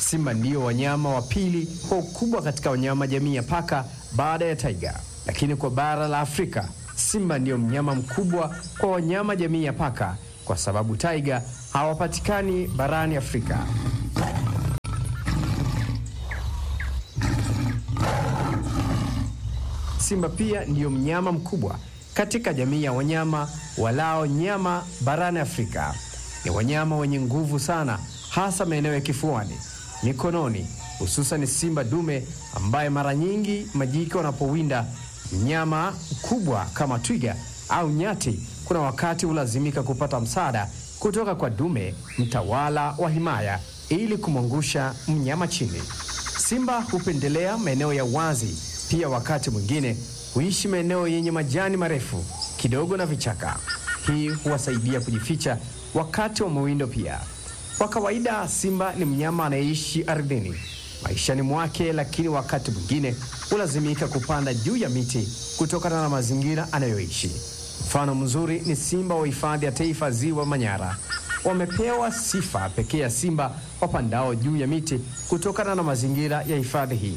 Simba ndiyo wanyama wa pili kwa ukubwa katika wanyama jamii ya paka baada ya taiga, lakini kwa bara la Afrika simba ndiyo mnyama mkubwa kwa wanyama jamii ya paka kwa sababu taiga hawapatikani barani Afrika. Simba pia ndiyo mnyama mkubwa katika jamii ya wanyama walao nyama barani Afrika. Ni wanyama wenye nguvu sana, hasa maeneo ya kifuani, mikononi, hususan simba dume ambaye mara nyingi majike wanapowinda mnyama mkubwa kama twiga au nyati, kuna wakati hulazimika kupata msaada kutoka kwa dume mtawala wa himaya ili kumwangusha mnyama chini. Simba hupendelea maeneo ya wazi, pia wakati mwingine huishi maeneo yenye majani marefu kidogo na vichaka. Hii huwasaidia kujificha wakati wa mawindo. Pia kwa kawaida, simba ni mnyama anayeishi ardhini maishani mwake, lakini wakati mwingine hulazimika kupanda juu ya miti kutokana na mazingira anayoishi. Mfano mzuri ni simba wa hifadhi ya taifa Ziwa Manyara. Wamepewa sifa pekee ya simba wapandao juu ya miti kutokana na mazingira ya hifadhi hii.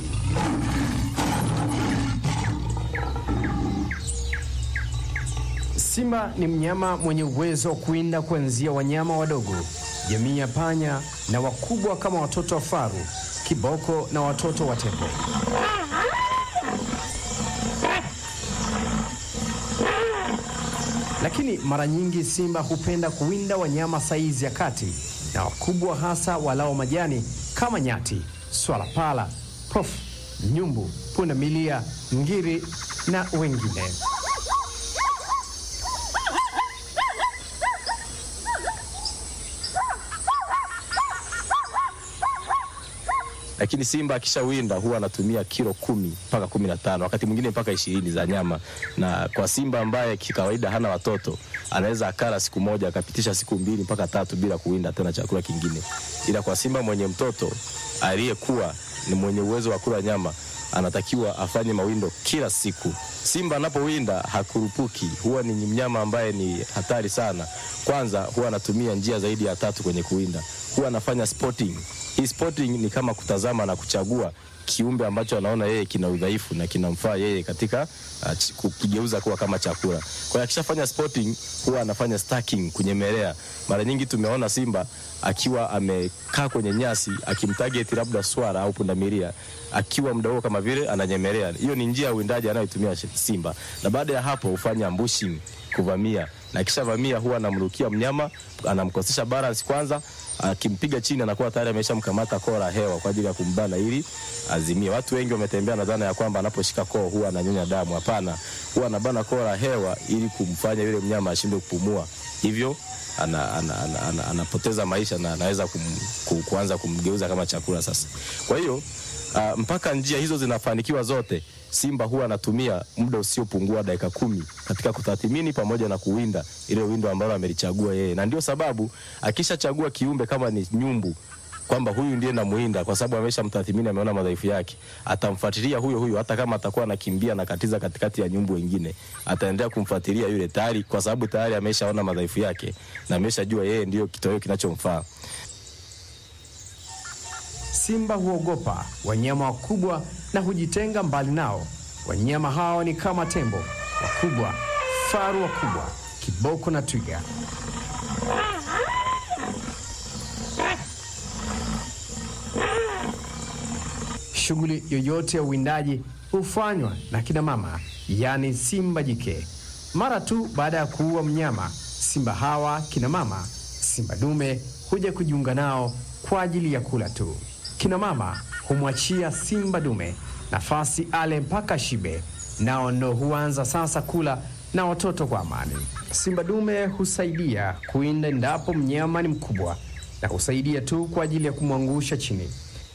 Simba ni mnyama mwenye uwezo wa kuwinda kuanzia wanyama wadogo, jamii ya panya, na wakubwa kama watoto wa faru, kiboko na watoto wa tembo. Lakini mara nyingi simba hupenda kuwinda wanyama saizi ya kati na wakubwa, hasa walao majani kama nyati, swala pala, pofu, nyumbu, pundamilia, ngiri na wengine. lakini simba akishawinda huwa anatumia kilo kumi mpaka kumi na tano wakati mwingine mpaka ishirini za nyama. Na kwa simba ambaye kikawaida hana watoto anaweza akala siku moja akapitisha siku mbili mpaka tatu bila kuwinda tena chakula kingine, ila kwa simba mwenye mtoto aliyekuwa ni mwenye uwezo wa kula nyama anatakiwa afanye mawindo kila siku. Simba anapowinda hakurupuki, huwa ni mnyama ambaye ni hatari sana. Kwanza huwa anatumia njia zaidi ya tatu kwenye kuwinda, huwa anafanya spotting. Hii spotting ni kama kutazama na kuchagua kiumbe ambacho anaona yeye kina udhaifu na kinamfaa yeye katika uh, kukigeuza kuwa kama chakula. Kwa hiyo akishafanya spotting, huwa anafanya stacking, kunyemelea. Mara nyingi tumeona simba akiwa amekaa kwenye nyasi akimtarget labda swara au pundamilia, akiwa mdogo kama vile ananyemelea. Hiyo ni njia ya uwindaji anayotumia simba, na baada ya hapo hufanya ambushing, kuvamia, na akishavamia huwa anamrukia mnyama, anamkosesha balance kwanza akimpiga chini anakuwa tayari ameshamkamata koo la hewa kwa ajili ya kumbana ili azimie. Watu wengi wametembea na dhana ya kwamba anaposhika koo huwa ananyonya damu. Hapana, huwa anabana koo la hewa ili kumfanya yule mnyama ashindwe kupumua, hivyo ana, ana, ana, ana, anapoteza maisha na anaweza kum, ku, kuanza kumgeuza kama chakula sasa. Kwa hiyo uh, mpaka njia hizo zinafanikiwa zote, simba huwa anatumia muda usiopungua dakika kumi katika kutathmini pamoja na kuwinda ile windo ambalo amelichagua yeye, na ndio sababu akishachagua kiumbe kama ni nyumbu kwamba huyu ndiye namuinda kwa sababu ameshamtathmini, ameona madhaifu yake, atamfuatilia huyo huyo, hata kama atakuwa anakimbia na katiza katikati ya nyumbu wengine, ataendelea kumfuatilia yule tayari, kwa sababu tayari ameshaona madhaifu yake na ameshajua yeye ndio kitoweo kinachomfaa. Simba huogopa wanyama wakubwa na hujitenga mbali nao. Wanyama hao ni kama tembo wakubwa, faru wakubwa, kiboko na twiga. Shughuli yoyote ya uwindaji hufanywa na kina mama, yaani simba jike. Mara tu baada ya kuua mnyama, simba hawa kina mama, simba dume huja kujiunga nao kwa ajili ya kula tu. Kina mama humwachia simba dume nafasi ale mpaka shibe, nao ndo huanza sasa kula na watoto kwa amani. Simba dume husaidia kuinda endapo mnyama ni mkubwa, na husaidia tu kwa ajili ya kumwangusha chini.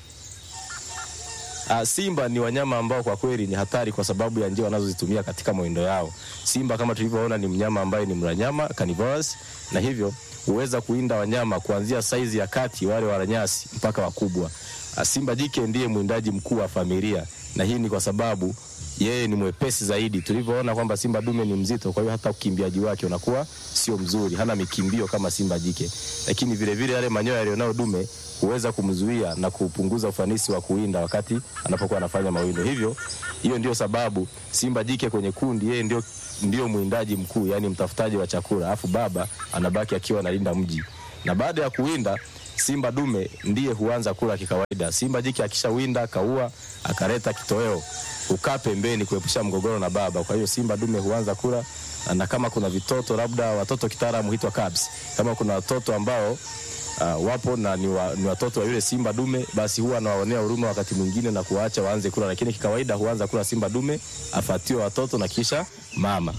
Uh, simba ni wanyama ambao kwa kweli ni hatari kwa sababu ya njia wanazozitumia katika mawindo yao. Simba kama tulivyoona ni mnyama ambaye ni mla nyama carnivorous, na hivyo huweza kuinda wanyama kuanzia saizi ya kati, wale wala nyasi mpaka wakubwa. Ah, Simba jike ndiye mwindaji mkuu wa familia, na hii ni kwa sababu yeye ni mwepesi zaidi. Tulivyoona kwamba simba dume ni mzito, kwa hiyo hata ukimbiaji wake unakuwa sio mzuri, hana mikimbio kama simba jike. Lakini vile vile yale manyoya yaliyonayo dume huweza kumzuia na kupunguza ufanisi wa kuwinda wakati anapokuwa anafanya mawindo. Hivyo hiyo ndio sababu simba jike kwenye kundi, yeye ndio ndio mwindaji mkuu, yani mtafutaji wa chakula, alafu baba anabaki akiwa analinda mji, na baada ya kuwinda simba dume ndiye huanza kula kikawaida. Simba jike akishawinda akaua akaleta kitoweo hukaa pembeni kuepusha mgogoro na baba. Kwa hiyo simba dume huanza kula, na kama kuna vitoto labda watoto kitaalamu huitwa cubs, kama kuna watoto ambao uh, wapo na ni, wa, ni watoto wa yule simba dume, basi huwa anawaonea huruma wakati mwingine na kuwaacha waanze kula, lakini kikawaida huanza kula simba dume, afatiwe watoto na kisha mama.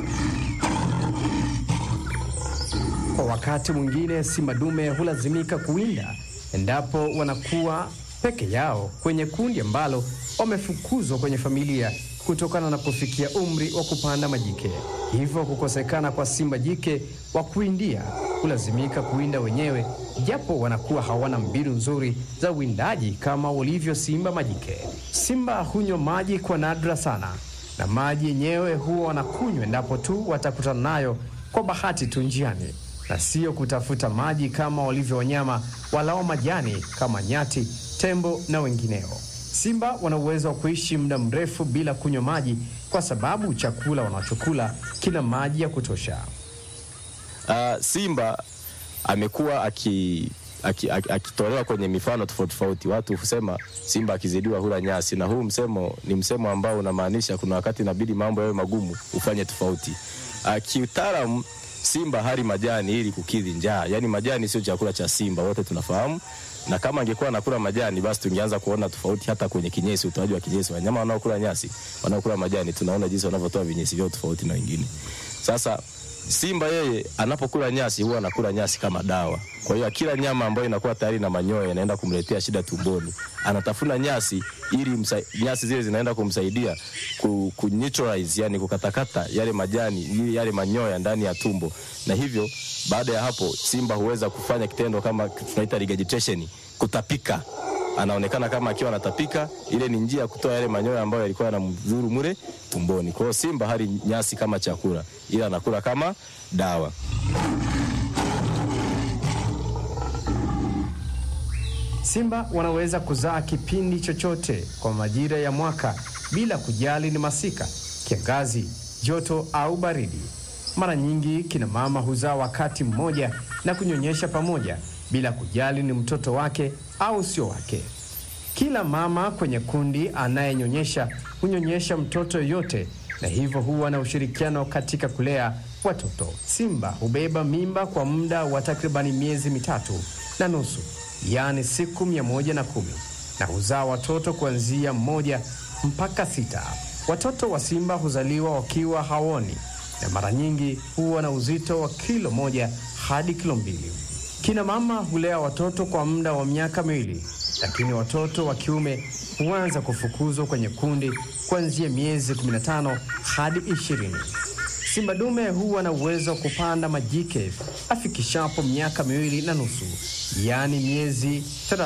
Kwa wakati mwingine simba dume hulazimika kuwinda endapo wanakuwa peke yao kwenye kundi ambalo wamefukuzwa kwenye familia kutokana na kufikia umri wa kupanda majike. Hivyo kukosekana kwa simba jike wa kuwindia hulazimika kuwinda wenyewe, japo wanakuwa hawana mbinu nzuri za uwindaji kama walivyo simba majike. Simba hunywa maji kwa nadra sana, na maji yenyewe huwa wanakunywa endapo tu watakutana nayo kwa bahati tu njiani na sio kutafuta maji kama walivyo wanyama walao majani kama nyati, tembo na wengineo. Simba wana uwezo wa kuishi muda mrefu bila kunywa maji kwa sababu chakula wanachokula kina maji ya kutosha. Uh, simba amekuwa aki akitolewa aki, akitolewa kwenye mifano tofauti tofauti. Watu husema simba akizidiwa hula nyasi, na huu msemo ni msemo ambao unamaanisha kuna wakati inabidi mambo yawe magumu ufanye tofauti. Uh, kiutaalamu simba hali majani ili kukidhi njaa, yaani majani sio chakula cha simba, wote tunafahamu. Na kama angekuwa anakula majani, basi tungeanza kuona tofauti hata kwenye kinyesi, utoaji wa kinyesi. Wanyama wanaokula nyasi, wanaokula majani, tunaona jinsi wanavyotoa vinyesi vyao tofauti na wengine. Sasa simba yeye anapokula nyasi huwa anakula nyasi kama dawa. Kwa hiyo kila nyama ambayo inakuwa tayari na manyoya inaenda kumletea shida tumboni, anatafuna nyasi ili msa, nyasi zile zinaenda kumsaidia ku, ku neutralize, yani kukatakata yale majani ili yale manyoya ndani ya tumbo, na hivyo baada ya hapo simba huweza kufanya kitendo kama tunaita regurgitation, kutapika anaonekana kama akiwa anatapika. Ile ni njia ya kutoa yale manyoya ambayo yalikuwa yanamdhuru mule tumboni. Kwa hiyo simba hali nyasi kama chakula, ila anakula kama dawa. Simba wanaweza kuzaa kipindi chochote kwa majira ya mwaka bila kujali ni masika, kiangazi, joto au baridi. Mara nyingi kina mama huzaa wakati mmoja na kunyonyesha pamoja bila kujali ni mtoto wake au sio wake. Kila mama kwenye kundi anayenyonyesha hunyonyesha mtoto yoyote, na hivyo huwa na ushirikiano katika kulea watoto. Simba hubeba mimba kwa muda wa takribani miezi mitatu na nusu, yaani siku mia moja na kumi na huzaa watoto kuanzia mmoja mpaka sita. Watoto wa simba huzaliwa wakiwa haoni na mara nyingi huwa na uzito wa kilo moja hadi kilo mbili. Kina mama hulea watoto kwa muda wa miaka miwili, lakini watoto wa kiume huanza kufukuzwa kwenye kundi kuanzia miezi 15 hadi 20. Simba dume huwa na uwezo wa kupanda majike afikishapo miaka miwili na nusu, yaani miezi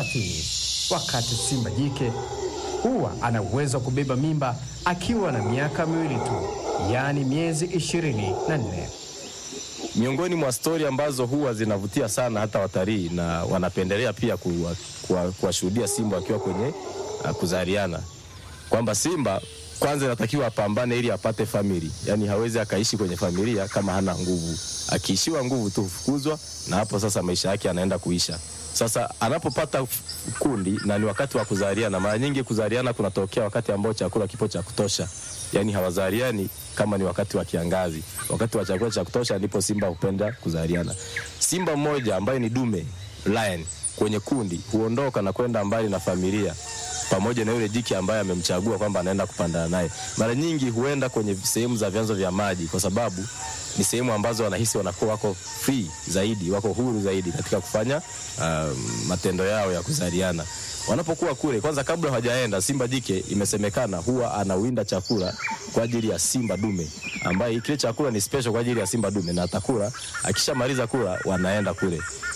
30, wakati simba jike huwa ana uwezo wa kubeba mimba akiwa na miaka miwili tu, yaani miezi 24. Miongoni mwa stori ambazo huwa zinavutia sana hata watalii na wanapendelea pia kuwashuhudia kuwa, kuwa simba wakiwa kwenye uh, kuzaliana, kwamba simba kwanza inatakiwa apambane ili apate famili, yaani hawezi akaishi kwenye familia kama hana nguvu. Akiishiwa nguvu tu hufukuzwa, na hapo sasa maisha yake anaenda kuisha. Sasa anapopata kundi na ni wakati wa kuzaliana, mara nyingi kuzaliana kunatokea wakati ambao chakula kipo cha kutosha, yaani hawazaliani kama ni wakati wa kiangazi. Wakati wa chakula cha kutosha ndipo simba hupenda kuzaliana. Simba mmoja ambaye ni dume lion kwenye kundi huondoka na kwenda mbali na familia pamoja na yule jike ambaye amemchagua kwamba anaenda kupandana naye. Mara nyingi huenda kwenye sehemu za vyanzo vya maji, kwa sababu ni sehemu ambazo wanahisi wanakuwa wako free zaidi, wako huru zaidi katika kufanya uh, matendo yao ya kuzaliana. Wanapokuwa kule, kwanza kabla hawajaenda, simba jike imesemekana huwa anawinda chakula kwa ajili ya simba dume, ambaye kile chakula ni special kwa ajili ya simba dume, na atakula. Akishamaliza kula, wanaenda kule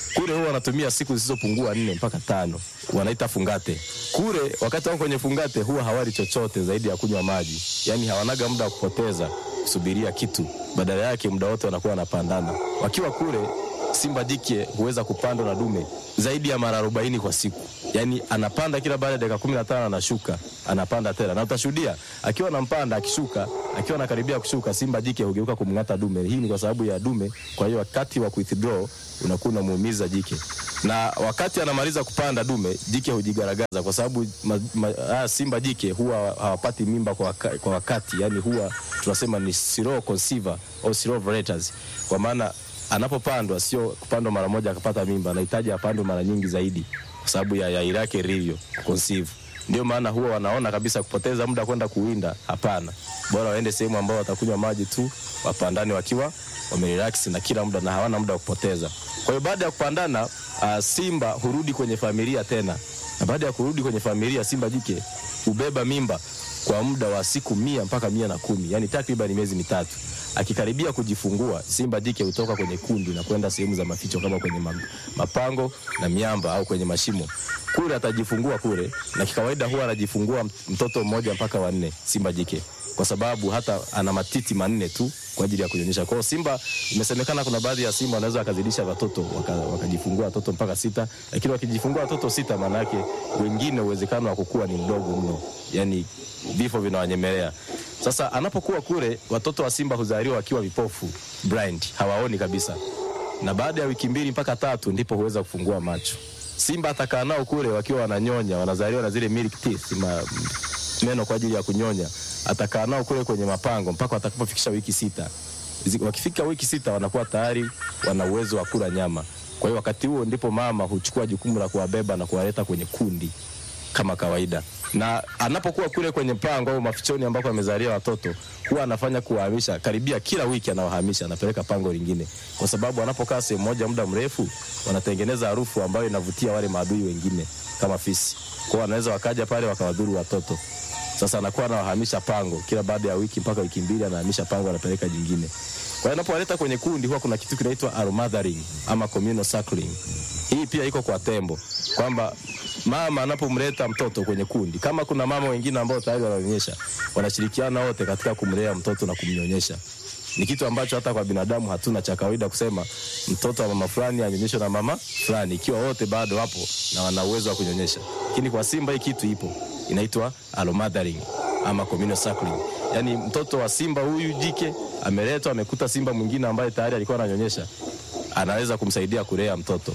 kule huwa wanatumia siku zisizopungua nne mpaka tano, wanaita fungate. Kule wakati wako kwenye fungate huwa hawali chochote zaidi ya kunywa maji, yaani hawanaga muda wa kupoteza kusubiria kitu, badala yake muda wote wanakuwa wanapandana. Wakiwa kule simba jike huweza kupandwa na dume zaidi ya mara arobaini kwa siku, yaani anapanda kila baada ya dakika kumi na tano anashuka, anapanda tena, na utashuhudia akiwa anampanda, akishuka, akiwa anakaribia kushuka, simba jike hugeuka kumng'ata dume. Hii ni kwa sababu ya dume, kwa hiyo wakati wa withdraw unakuwa unamuumiza jike, na wakati anamaliza kupanda dume, jike hujigaragaza kwa sababu ma, ma, haya simba jike huwa hawapati mimba kwa, waka, kwa wakati, yani huwa tunasema ni slow conceiver au slow ovulators, kwa maana anapopandwa sio kupandwa mara moja akapata mimba, anahitaji apandwe mara nyingi zaidi kwa sababu ya yai lake lilivyo conceive. Ndio maana huwa wanaona kabisa kupoteza muda kwenda kuwinda, hapana, bora waende sehemu ambao watakunywa maji tu, wapandane wakiwa wamerelax na kila muda na hawana muda wa kupoteza. Kwa hiyo baada ya kupandana, uh, simba hurudi kwenye familia tena, na baada ya kurudi kwenye familia, simba jike hubeba mimba kwa muda wa siku mia mpaka mia na kumi yani takriban miezi mitatu. Akikaribia kujifungua, simba jike hutoka kwenye kundi na kwenda sehemu za maficho kama kwenye mapango na miamba au kwenye mashimo. Kule atajifungua kule, na kikawaida huwa anajifungua mtoto mmoja mpaka wanne simba jike, kwa sababu hata ana matiti manne tu kwa ajili ya kunyonyesha. Kwa hiyo simba, imesemekana kuna baadhi ya simba wanaweza wakazidisha watoto wakajifungua waka watoto mpaka sita, lakini wakijifungua watoto sita, maana yake wengine uwezekano wa kukua ni mdogo mno, yani vifo vinawanyemelea. Sasa anapokuwa kule, watoto wa simba huzaliwa wakiwa vipofu, blind, hawaoni kabisa, na baada ya wiki mbili mpaka tatu ndipo huweza kufungua macho. Simba atakaa nao kule wakiwa wananyonya, wanazaliwa na zile milk teeth, ma, meno kwa ajili ya kunyonya. Atakaa nao kule kwenye mapango mpaka watakapofikisha wiki sita. Wakifika wiki sita, wanakuwa tayari wana uwezo wa kula nyama. Kwa hiyo wakati huo ndipo mama huchukua jukumu la kuwabeba na kuwaleta kwenye kundi kama kawaida na anapokuwa kule kwenye pango au mafichoni ambako amezalia watoto, huwa anafanya kuwahamisha karibia kila wiki, anawahamisha anapeleka pango lingine, kwa sababu anapokaa sehemu moja muda mrefu, wanatengeneza harufu ambayo inavutia wale maadui wengine kama fisi. Kwao wanaweza wakaja pale wakawadhuru watoto. Sasa anakuwa anawahamisha pango kila baada ya wiki mpaka wiki mbili, anahamisha pango, anapeleka jingine. Kwa hiyo anapowaleta kwenye kundi, huwa kuna kitu kinaitwa almothering ama communal suckling. Hii pia iko kwa tembo kwamba mama anapomleta mtoto kwenye kundi, kama kuna mama wengine ambao tayari wananyonyesha, wanashirikiana wote katika kumlea mtoto na kumnyonyesha. Ni kitu ambacho hata kwa binadamu hatuna cha kawaida kusema mtoto wa mama fulani anyonyeshwe na mama fulani, ikiwa wote bado wapo na wana uwezo wa kunyonyesha. Lakini kwa simba hii kitu ipo, inaitwa almothering ama communal suckling. Yani mtoto wa simba huyu jike ameletwa, amekuta simba mwingine ambaye tayari alikuwa ananyonyesha, anaweza kumsaidia kulea mtoto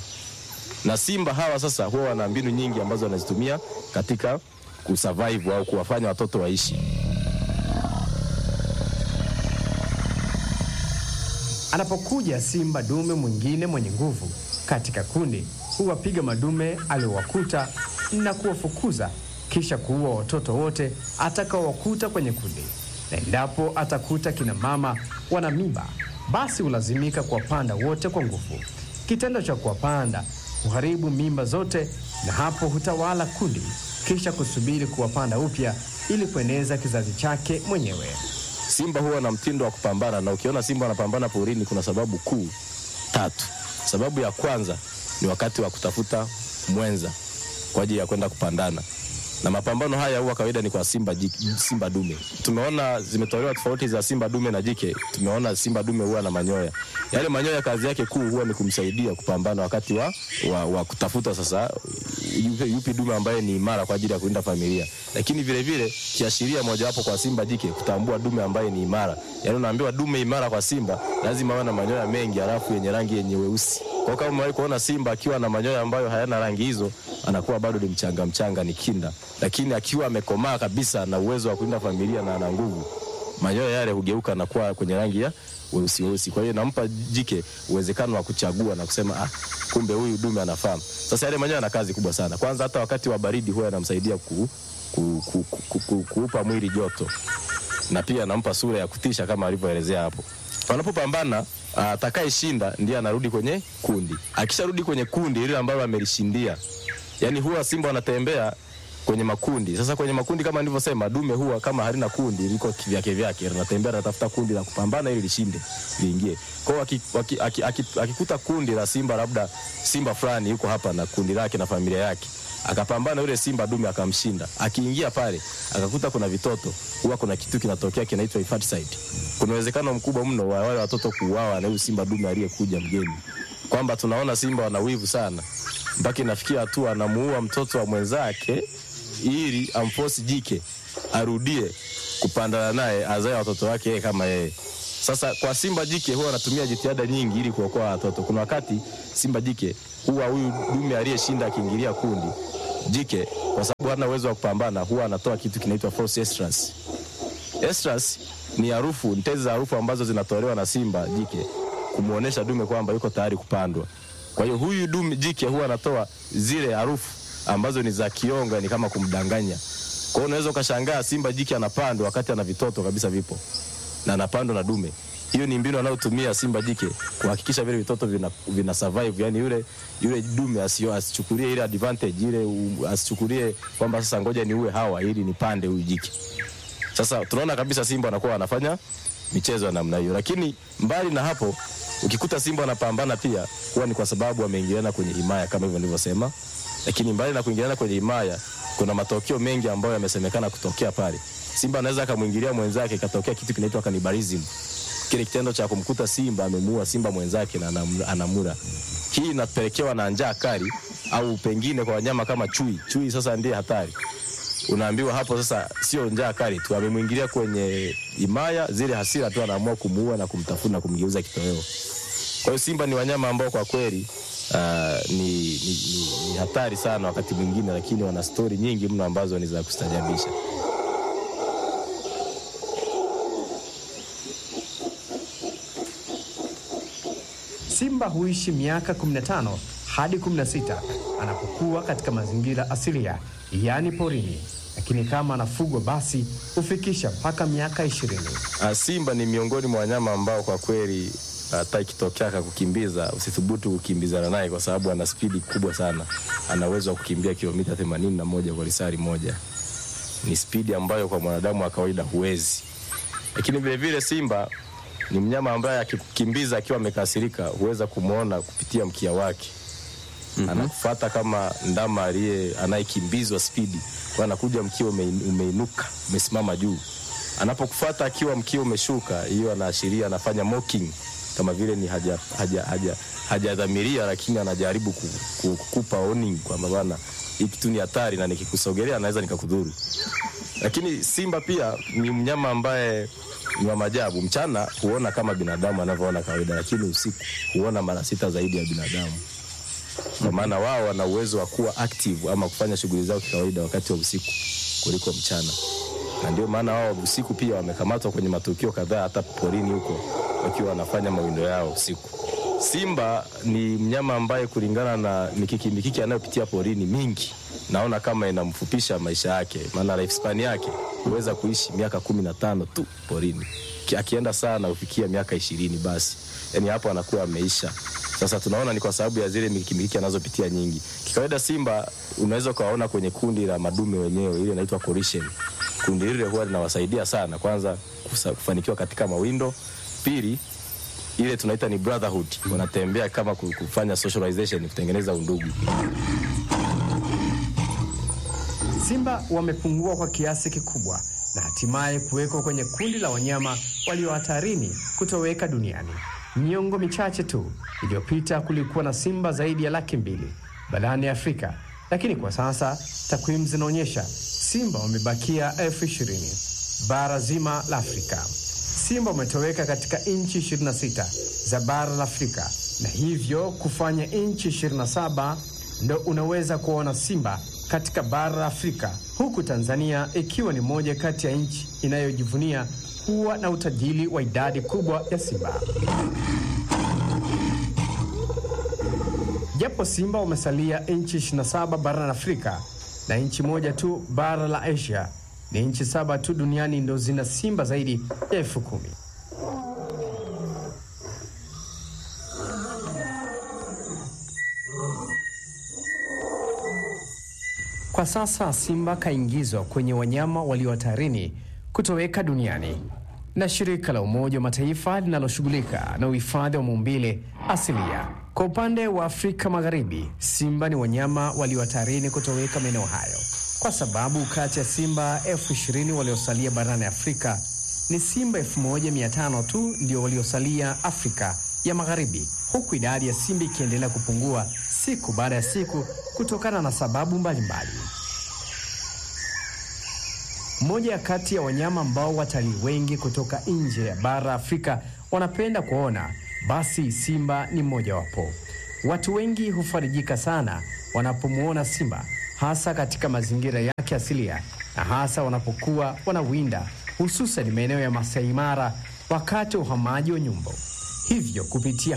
na simba hawa sasa huwa wana mbinu nyingi ambazo wanazitumia katika kusurvive au kuwafanya watoto waishi. Anapokuja simba dume mwingine mwenye nguvu katika kundi, huwapiga madume aliowakuta na kuwafukuza, kisha kuua watoto wote atakaowakuta kwenye kundi, na endapo atakuta kina mama wana mimba, basi hulazimika kuwapanda wote kwa nguvu. Kitendo cha kuwapanda huharibu mimba zote na hapo hutawala kundi, kisha kusubiri kuwapanda upya ili kueneza kizazi chake mwenyewe. Simba huwa na mtindo wa kupambana, na ukiona simba wanapambana porini, kuna sababu kuu tatu. Sababu ya kwanza ni wakati wa kutafuta mwenza kwa ajili ya kwenda kupandana, na mapambano haya huwa kawaida ni kwa simba, jike, simba dume. Tumeona zimetolewa tofauti za simba dume na jike. Tumeona simba dume huwa na manyoya yale manyoya kazi yake kuu huwa ni kumsaidia kupambana wakati wa, wa, wa kutafuta sasa yupi, yupi dume ambaye ni imara kwa ajili ya kulinda familia, lakini vile vile kiashiria mojawapo kwa simba jike kutambua dume ambaye ni imara. Yaani unaambiwa dume imara kwa simba lazima awe na manyoya mengi, alafu yenye rangi yenye weusi. Kwa kama umewahi kuona simba akiwa na manyoya ambayo hayana rangi hizo, anakuwa bado ni mchanga mchanga, ni kinda, lakini akiwa amekomaa kabisa na uwezo wa kulinda familia na ana nguvu, manyoya yale hugeuka na kuwa kwenye rangi ya weusi weusi. Kwa hiyo inampa jike uwezekano wa kuchagua na kusema ah, kumbe huyu dume anafahamu. Sasa yale manyoya yana kazi kubwa sana. Kwanza hata wakati wa baridi huwa yanamsaidia ku, ku, ku, ku, ku, ku, kuupa mwili joto na pia anampa sura ya kutisha kama alivyoelezea hapo. Wanapopambana atakayeshinda ndiye anarudi kwenye kundi. Akisharudi kwenye kundi ile ambalo amelishindia, yani huwa simba wanatembea kwenye makundi. Sasa kwenye makundi kama nilivyosema, dume huwa kama halina kundi, liko kivyake vyake, linatembea linatafuta kundi la kupambana ili lishinde, liingie. Kwa hiyo aki- aki- aki- aki- akikuta kundi la simba, labda simba fulani yuko hapa na kundi lake na familia yake, akapambana yule simba dume akamshinda, akiingia pale akakuta kuna vitoto, huwa kuna kitu kinatokea kinaitwa infanticide. Kuna uwezekano mkubwa mno wa wale watoto kuuawa na huyu simba dume aliyekuja mgeni, kwamba tunaona simba wana wivu sana mpaka inafikia hatua anamuua mtoto wa mwenzake ili amfosi jike arudie kupandana naye azae watoto wake yeye kama yeye. Sasa kwa simba jike huwa anatumia jitihada nyingi ili kuokoa watoto. Kuna wakati simba jike huwa huyu dume aliyeshinda akiingilia kundi jike, kwa sababu hana uwezo wa kupambana, huwa anatoa kitu kinaitwa false estrus. Estrus ni harufu, ni tezi za harufu ambazo zinatolewa na simba jike kumuonesha dume kwamba yuko tayari kupandwa. Kwa hiyo huyu dume jike huwa anatoa zile harufu ambazo ni za kionga, ni kama kumdanganya. Kwa hiyo unaweza ukashangaa simba jike anapandwa wakati ana vitoto kabisa vipo na anapandwa na dume. Hiyo ni mbinu anayotumia simba jike kuhakikisha vile vitoto vina, vina survive, yani yule yule dume asio asichukulie ile advantage ile u- asichukulie kwamba sasa ngoja niue hawa ili nipande huyu jike. Sasa tunaona kabisa simba wanakuwa wanafanya michezo ya namna hiyo, lakini mbali na hapo, ukikuta simba wanapambana pia huwa ni kwa sababu wameingiliana kwenye himaya kama hivyo nilivyosema. Lakini mbali na kuingiliana kwenye himaya, kuna matokeo mengi ambayo yamesemekana kutokea pale. Simba anaweza akamwingilia mwenzake, ikatokea kitu kinaitwa cannibalism, kile kitendo cha kumkuta simba amemuua simba mwenzake na anam- anamula. Hii inapelekewa na njaa kali, au pengine kwa wanyama kama chui. Chui sasa ndiye hatari unaambiwa hapo sasa, sio njaa kali tu, amemwingilia kwenye himaya, zile hasira tu anaamua kumuua na kumtafuna na kumgeuza kitoweo. Kwa hiyo simba ni wanyama ambao kwa kweli uh, ni, ni, ni, ni hatari sana wakati mwingine, lakini wana stori nyingi mno ambazo ni za kustajabisha. Simba huishi miaka 15 hadi 16 anapokuwa katika mazingira asilia, yaani porini, lakini kama anafugwa basi hufikisha mpaka miaka 20. Uh, simba ni miongoni mwa wanyama ambao kwa kweli hata ikitokea akakukimbiza usithubutu kukimbizana naye kwa sababu ana spidi kubwa sana. Ana uwezo wa kukimbia kilomita 81 kwa lisari moja. Ni spidi ambayo kwa mwanadamu wa kawaida huwezi. Lakini vile vile simba ni mnyama ambaye akikukimbiza akiwa amekasirika huweza kumwona kupitia mkia wake. Mm-hmm. Anakufuata kama ndama aliye anayekimbizwa spidi, kwa anakuja mkia umein- umeinuka umesimama juu. Anapokufuata akiwa mkia umeshuka, hiyo anaashiria anafanya mocking, kama vile ni haja haja haja hajadhamiria, lakini anajaribu ku- ku- kukupa warning kwamba bana, hii kitu ni hatari na nikikusogelea naweza nikakudhuru. Lakini simba pia ni mnyama ambaye ni wa maajabu. Mchana huona kama binadamu anavyoona kawaida, lakini usiku huona mara sita zaidi ya binadamu, kwa maana wao wana uwezo wa kuwa active ama kufanya shughuli zao kikawaida wakati wa usiku kuliko mchana, na ndio maana wao usiku pia wamekamatwa kwenye matukio kadhaa, hata porini huko wakiwa wanafanya mawindo yao usiku. Simba ni mnyama ambaye kulingana na mikiki mikiki anayopitia porini mingi, naona kama inamfupisha maisha yake, maana lifespan yake huweza kuishi miaka kumi na tano tu porini, Ki- akienda sana hufikia miaka ishirini basi, yani hapo anakuwa ameisha. Sasa tunaona ni kwa sababu ya zile mikiki mikiki anazopitia nyingi. Kikawaida simba unaweza ukawaona kwenye kundi la madume wenyewe, ile inaitwa coalition. Kundi lile huwa linawasaidia sana, kwanza kusa- kufanikiwa katika mawindo, pili ile tunaita ni brotherhood, wanatembea kama ku- kufanya socialization, kutengeneza undugu. Simba wamepungua kwa kiasi kikubwa na hatimaye kuwekwa kwenye kundi la wanyama walio hatarini kutoweka duniani. Miongo michache tu iliyopita kulikuwa na simba zaidi ya laki mbili barani Afrika, lakini kwa sasa takwimu zinaonyesha simba wamebakia elfu ishirini bara zima la Afrika. Simba wametoweka katika nchi 26 za bara la Afrika na hivyo kufanya nchi 27 ndo unaweza kuona simba katika bara la Afrika, huku Tanzania ikiwa ni moja kati ya nchi inayojivunia kuwa na utajiri wa idadi kubwa ya simba. Japo simba wamesalia nchi 27 barani Afrika na nchi moja tu bara la Asia, ni nchi saba tu duniani ndo zina simba zaidi ya elfu kumi. Kwa sasa simba kaingizwa kwenye wanyama walio hatarini kutoweka duniani na shirika la Umoja wa Mataifa linaloshughulika na uhifadhi wa maumbile asilia. Kwa upande wa Afrika Magharibi, simba ni wanyama walio hatarini kutoweka maeneo hayo, kwa sababu kati ya simba elfu ishirini waliosalia barani Afrika ni simba elfu moja mia tano tu ndio waliosalia Afrika ya Magharibi, huku idadi ya simba ikiendelea kupungua siku baada ya siku kutokana na sababu mbalimbali mbali. Mmoja ya kati ya wanyama ambao watalii wengi kutoka nje ya bara Afrika wanapenda kuona, basi simba ni mmojawapo. Watu wengi hufarijika sana wanapomwona simba, hasa katika mazingira yake asilia na hasa wanapokuwa wanawinda, hususan maeneo ya Masai Mara wakati wa uhamaji wa nyumbu. Hivyo kupitia